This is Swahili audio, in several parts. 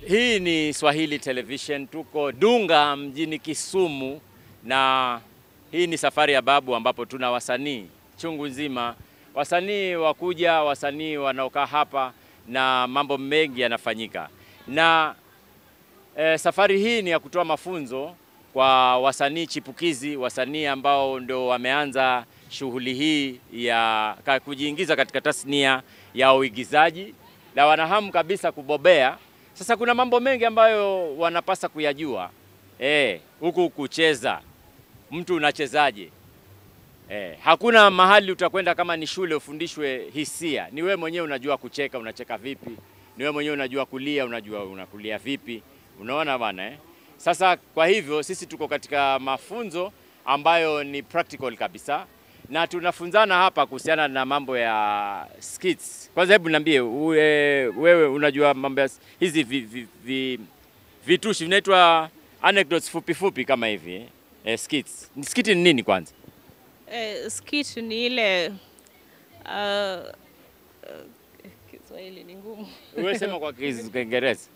Hii ni Swahili Television, tuko Dunga mjini Kisumu, na hii ni safari ya babu ambapo tuna wasanii chungu nzima, wasanii wakuja, wasanii wanaokaa hapa na mambo mengi yanafanyika, na e, safari hii ni ya kutoa mafunzo kwa wasanii chipukizi, wasanii ambao ndio wameanza shughuli hii ya ka- kujiingiza katika tasnia ya uigizaji na wanahamu kabisa kubobea. Sasa kuna mambo mengi ambayo wanapasa kuyajua eh, huku kucheza, mtu unachezaje? Eh, hakuna mahali utakwenda kama ni shule ufundishwe hisia. Ni wewe mwenyewe unajua kucheka, unacheka vipi? Ni wewe mwenyewe unajua kulia, unajua unakulia vipi? Unaona bwana eh? Sasa kwa hivyo sisi tuko katika mafunzo ambayo ni practical kabisa na tunafunzana hapa kuhusiana na mambo ya skits. Kwanza hebu niambie uwe, wewe unajua mambo ya s- hizi vi, vi, vi, vitushi vinaitwa anecdotes fupi fupi kama hivi eh? Eh, skits. Skit ni nini kwanza? Eh, skit ni ile uh, uh, Kiswahili ni ngumu. Wewe sema kwa Kiz- Kiingereza.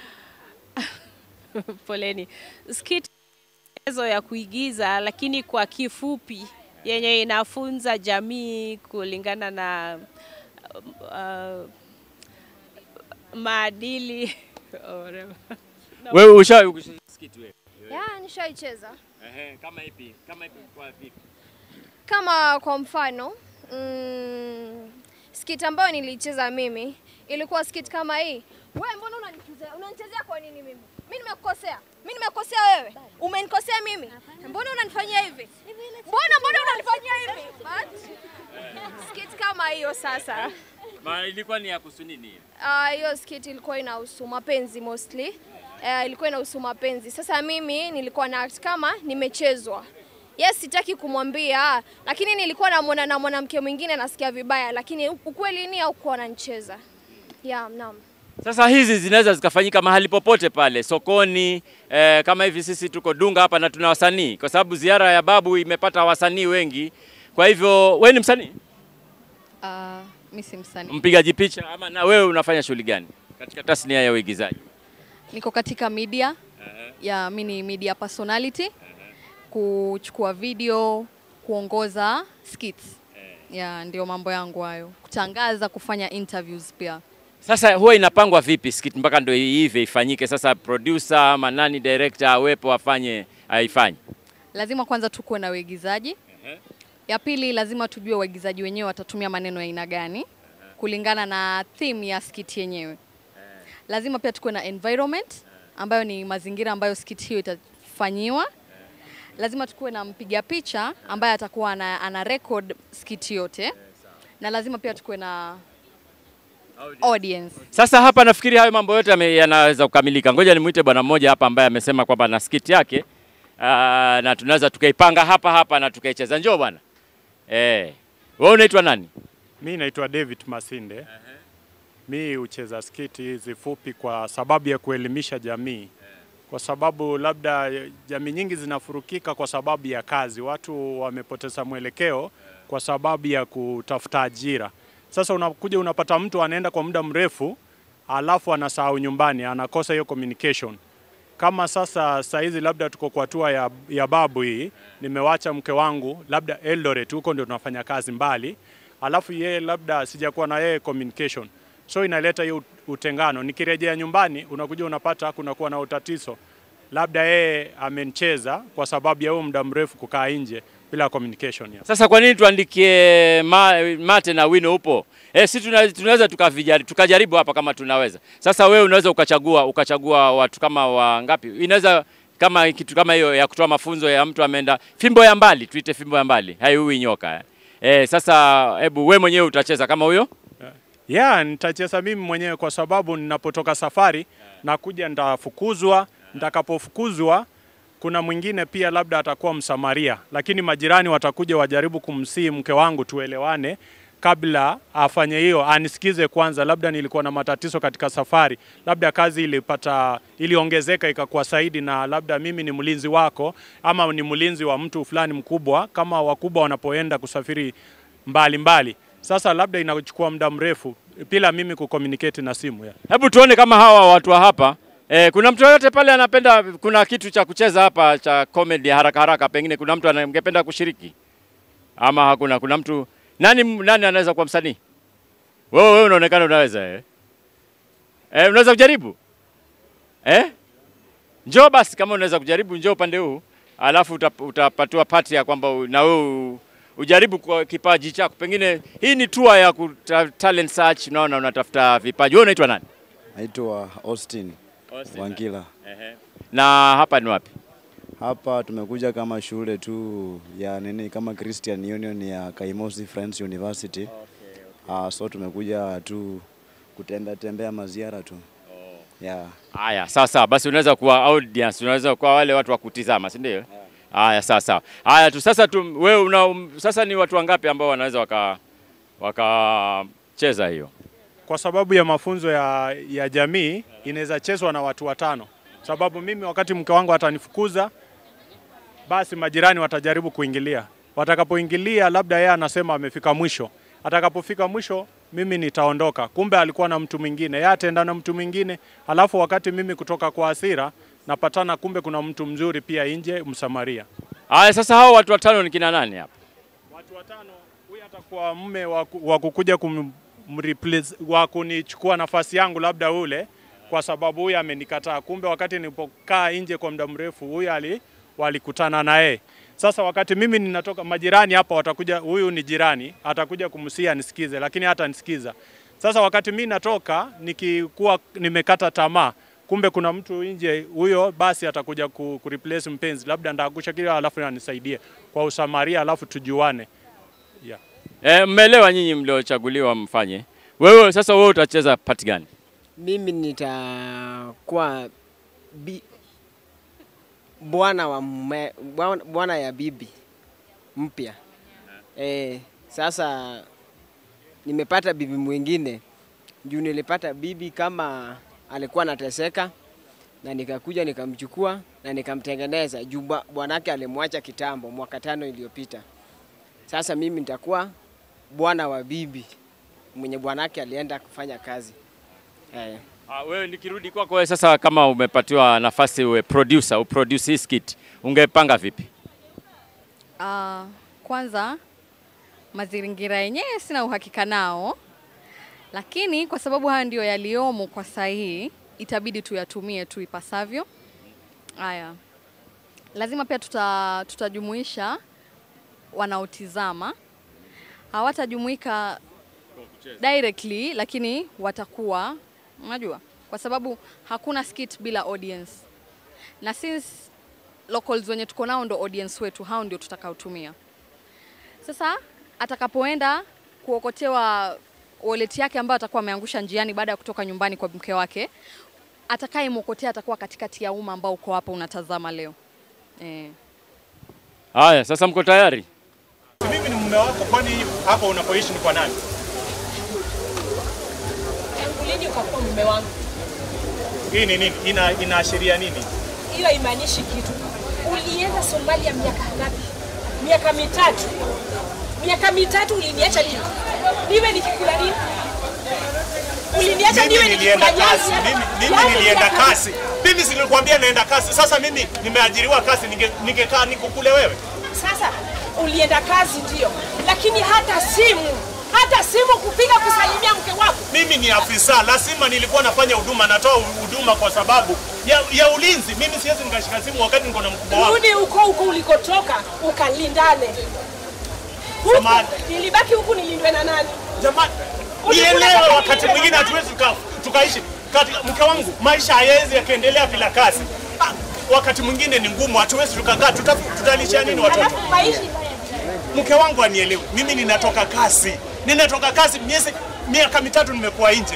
Poleni. Skit ezo ya kuigiza lakini kwa kifupi yenye inafunza jamii kulingana na uh, maadili or whatever. Wewe ushawahi kucheza skit wewe? Ya, nishaicheza Ehe, kama ipi? Kama ipi kwa vipi? kama kwa mfano mm, skit ambayo nilicheza mimi ilikuwa skit kama hii. Wewe mbona unanichezea? Unanichezea kwa nini mimi? Mimi nimekukosea? Mimi nimekukosea wewe? Umenikosea mimi? Mbona unanifanyia hivi? Mbona mbona unanifanyia hivi? But skit kama hiyo sasa. Ma ilikuwa ni ya kuhusu nini? hiyo? Ah, hiyo skit ilikuwa inahusu mapenzi mostly. Uh, ilikuwa inahusu mapenzi. Sasa mimi nilikuwa na act kama nimechezwa. Yes, sitaki kumwambia, lakini nilikuwa namwona na mwanamke mwingine nasikia vibaya, lakini ukweli ni haukuwa ananicheza. Yeah, naam. Sasa hizi zinaweza zikafanyika mahali popote pale sokoni, eh, kama hivi sisi tuko Dunga hapa na tuna wasanii, kwa sababu ziara ya babu imepata wasanii wengi. Kwa hivyo wewe ni msanii, Uh, mi si msanii, mpigaji picha, ama na wewe unafanya shughuli gani katika tasnia ya uigizaji? niko katika media ya mi ni media personality, kuchukua video, kuongoza skits ya ndio mambo yangu hayo, kutangaza, kufanya interviews pia. Sasa huwa inapangwa vipi skit mpaka ndio hivi ifanyike? Sasa producer ama nani director awepo afanye aifanye? Lazima kwanza tukuwe na waigizaji. Ya pili, lazima tujue waigizaji wenyewe watatumia maneno ya aina gani kulingana na theme ya skit yenyewe. Lazima pia tukuwe na environment ambayo ni mazingira ambayo skit hiyo itafanyiwa. Lazima tukuwe na mpiga picha ambaye atakuwa ana, ana record skit yote, na lazima pia tukuwe na audience. Sasa hapa nafikiri hayo mambo yote yame- yanaweza kukamilika. Ngoja nimuite bwana mmoja hapa ambaye amesema kwamba na skit yake aa, na tunaweza tukaipanga hapa hapa na tukaicheza. Njoo bwana. Eh, wewe unaitwa nani? Mi naitwa David Masinde. Mi hucheza skiti hizi fupi kwa sababu ya kuelimisha jamii, kwa sababu labda jamii nyingi zinafurukika kwa sababu ya kazi. Watu wamepoteza mwelekeo kwa sababu ya kutafuta ajira. Sasa unakuja unapata mtu anaenda kwa muda mrefu, alafu anasahau nyumbani, anakosa hiyo communication kama sasa saa hizi labda tuko kwa hatua ya, ya babu hii, nimewacha mke wangu labda Eldoret, huko ndio tunafanya kazi mbali, alafu yeye labda sijakuwa na yeye communication, so inaleta hiyo utengano. Nikirejea nyumbani, unakuja unapata kunakuwa na utatizo, labda yeye amenicheza kwa sababu ya huo muda mrefu kukaa nje bila communication ya. Sasa kwa nini tuandikie ma, mate na wino upo? Eh, si tuna- tunaweza tukavijari, tukajaribu hapa kama tunaweza. Sasa wewe unaweza ukachagua ukachagua watu kama wangapi? Inaweza kama kitu kama hiyo ya kutoa mafunzo ya mtu ameenda fimbo ya mbali, tuite fimbo ya mbali, haiui nyoka. Eh. Eh, sasa hebu we mwenyewe utacheza kama huyo? Yeah, nitacheza mimi mwenyewe kwa sababu ninapotoka safari nakuja nitafukuzwa. Nitakapofukuzwa kuna mwingine pia labda atakuwa msamaria, lakini majirani watakuja wajaribu kumsii mke wangu tuelewane kabla afanye hiyo, anisikize kwanza, labda nilikuwa na matatizo katika safari, labda kazi ilipata iliongezeka ikakuwa zaidi, na labda mimi ni mlinzi wako ama ni mlinzi wa mtu fulani mkubwa, kama wakubwa wanapoenda kusafiri mbali mbali. Sasa labda inachukua muda mrefu bila mimi kucommunicate na simu ya. Hebu tuone kama hawa watu wa hapa Eh, kuna mtu yoyote pale anapenda, kuna kitu cha kucheza hapa cha comedy haraka haraka, pengine kuna mtu angependa kushiriki ama hakuna? Kuna mtu nani, nani anaweza kuwa msanii? Wewe wewe unaonekana unaweza eh? Eh, unaweza kujaribu eh? Njoo basi, kama unaweza kujaribu, njoo upande huu, alafu utap- utapatiwa pati ya kwamba u- na wewe u- ujaribu kwa kipaji chako. Pengine hii ni tour ya kuta, talent search, unaona, unatafuta vipaji. Wewe unaitwa nani? Naitwa Austin Wangila. Ehe. Na hapa ni wapi? Hapa tumekuja kama shule tu ya nini kama Christian Union ya Kaimosi Friends University. Ah, so tumekuja tu kutembea tembea maziara tu. Yeah. Haya, sawa sawa. Basi unaweza kuwa audience, unaweza kuwa wale watu wa kutizama, si ndio? Haya, sawa sawa. Haya tu sasa tu wewe una um, sasa ni watu wangapi ambao wanaweza waka wakacheza hiyo? Kwa sababu ya mafunzo ya, ya jamii inaweza chezwa na watu watano, sababu mimi wakati mke wangu atanifukuza, basi majirani watajaribu kuingilia. Watakapoingilia, labda yeye anasema amefika mwisho. Atakapofika mwisho, mimi nitaondoka, kumbe alikuwa na mtu mwingine, yeye ataenda na mtu mwingine, alafu wakati mimi kutoka kwa hasira napatana, kumbe kuna mtu mzuri pia nje, Msamaria. Haya, sasa hao watu watano ni kina nani hapa? Watu watano, huyu atakuwa mme wa ku- wa kukuja kum, mreplace- wa kunichukua nafasi yangu labda ule, kwa sababu huyu amenikataa. Kumbe wakati nilipokaa nje kwa muda mrefu, huyu ali walikutana naye. Sasa wakati mimi ninatoka, majirani hapa watakuja, huyu ni jirani, atakuja kumsia nisikize, lakini hata nisikiza. Sasa wakati mimi natoka nikikuwa nimekata tamaa, kumbe kuna mtu nje, huyo basi atakuja ku, ku replace mpenzi, labda ndaagusha kile, alafu anisaidie kwa usamaria, alafu tujuane. Yeah. Eh, mmeelewa nyinyi mliochaguliwa mfanye. Wewe sasa wewe utacheza part gani? Mimi nitakuwa bi, bwana wa mume, bwana bwana ya bibi mpya. Eh, sasa nimepata bibi mwingine juu nilipata bibi kama alikuwa anateseka na nikakuja nikamchukua na nikamtengeneza juu bwa- bwanake alimwacha kitambo mwaka tano iliyopita. Sasa mimi nitakuwa bwana wa bibi mwenye bwanake alienda kufanya kazi. Eh. Ah, wewe nikirudi kwako wewe sasa kama umepatiwa nafasi uwe producer, uproduce hii skit, ungepanga vipi? Ah, kwanza mazingira yenyewe sina uhakika nao, lakini kwa sababu haya ndio yaliyomo kwa saa hii, itabidi tuyatumie tu ipasavyo. Haya, lazima pia tuta, tutajumuisha wanaotizama, hawatajumuika directly, lakini watakuwa unajua, kwa sababu hakuna skit bila audience, na since locals wenye tuko nao ndo audience wetu, hao ndio tutakaotumia. Sasa atakapoenda kuokotewa wallet yake ambayo atakuwa ameangusha njiani baada ya kutoka nyumbani kwa mke wake, atakayemwokotea atakuwa katikati ya umma ambao uko hapa unatazama leo eh. Haya, sasa mko tayari? Mimi ni mume wako, kwani hapa unapoishi ni kwa nani? Tangu lini ukakuwa mume wangu? Hii ni nini? Ina, inaashiria nini? Hiyo haimaanishi kitu. Ulienda Somalia miaka ngapi? Miaka mitatu. Miaka mitatu uliniacha nini? Niwe nikikula nini? Uliniacha niwe Mimi nilienda nikikula kasi, nyasi. mimi, mimi Yaani nilienda miaka- kasi. Mimi silikwambia naenda kasi. Sasa mimi nimeajiriwa kasi, ninge- ningekaa nikukule wewe. Sasa ulienda kazi ndio, lakini hata simu hata simu kupiga kusalimia mke wako Mimi ni afisa, lazima nilikuwa nafanya huduma, natoa huduma kwa sababu ya, ya ulinzi. Mimi siwezi nikashika simu wakati niko na mkubwa wangu. rudi huko huko ulikotoka ukalindane. Huku, Samahani. nilibaki huku nilindwe na nani? Jamani, Ulikula nielewe, kama wakati nilivyo mwingine na- hatuwezi tuka, tukaishi katika mke wangu, maisha hayawezi yakaendelea bila kazi. Ah, wakati mwingine ni ngumu, hatuwezi tukakaa, tuta, tutalisha nini watoto? Alafu maisha Mke wangu anielewe, mimi ninatoka kazi, ninatoka kazi miezi miaka mitatu nimekuwa nje.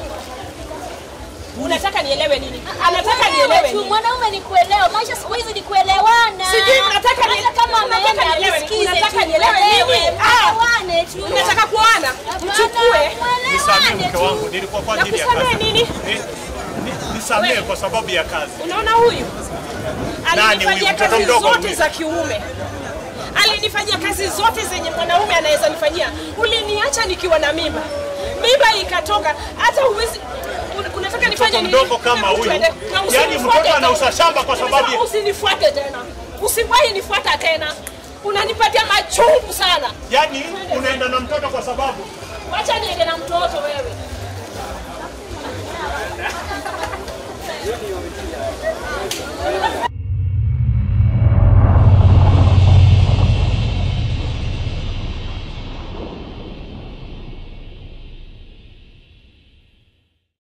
unataka nielewe nini? Anataka nielewe tu nini? mwanaume ni kuelewa. Maisha siku hizi ni kuelewana. Sijui mnataka ni- Hata kama unataka ameenda nielewe- msikize unataka tu, nielewe nini? muelewe, Ah! muelewane tu. Unataka kuana? Mchukue. Nisamehe mke wangu, nilikuwa kwa ajili ya kazi. Nakusamehe nini? Ni- ni- Nisamehe kwa sababu ya kazi. Unaona huyu Nani alinifanyia huyu? Mtoto kazi mdogo zote huyu? za kiume, alinifanyia kazi zote zenye mwanaume anaweza nifanyia. Uliniacha nikiwa na mimba, mimba ikatoka, hata huwezi un- unataka unataka nifanye nini? mdogo kama Hebu huyu. tuende. Na Yaani usinifuate mtoto anauza tena. shamba kwa sababu Nimesema usinifuate tena. Usiwahi nifuata tena. Unanipatia machungu sana. Yaani unaenda na mtoto kwa sababu Wacha niende na mtoto wewe.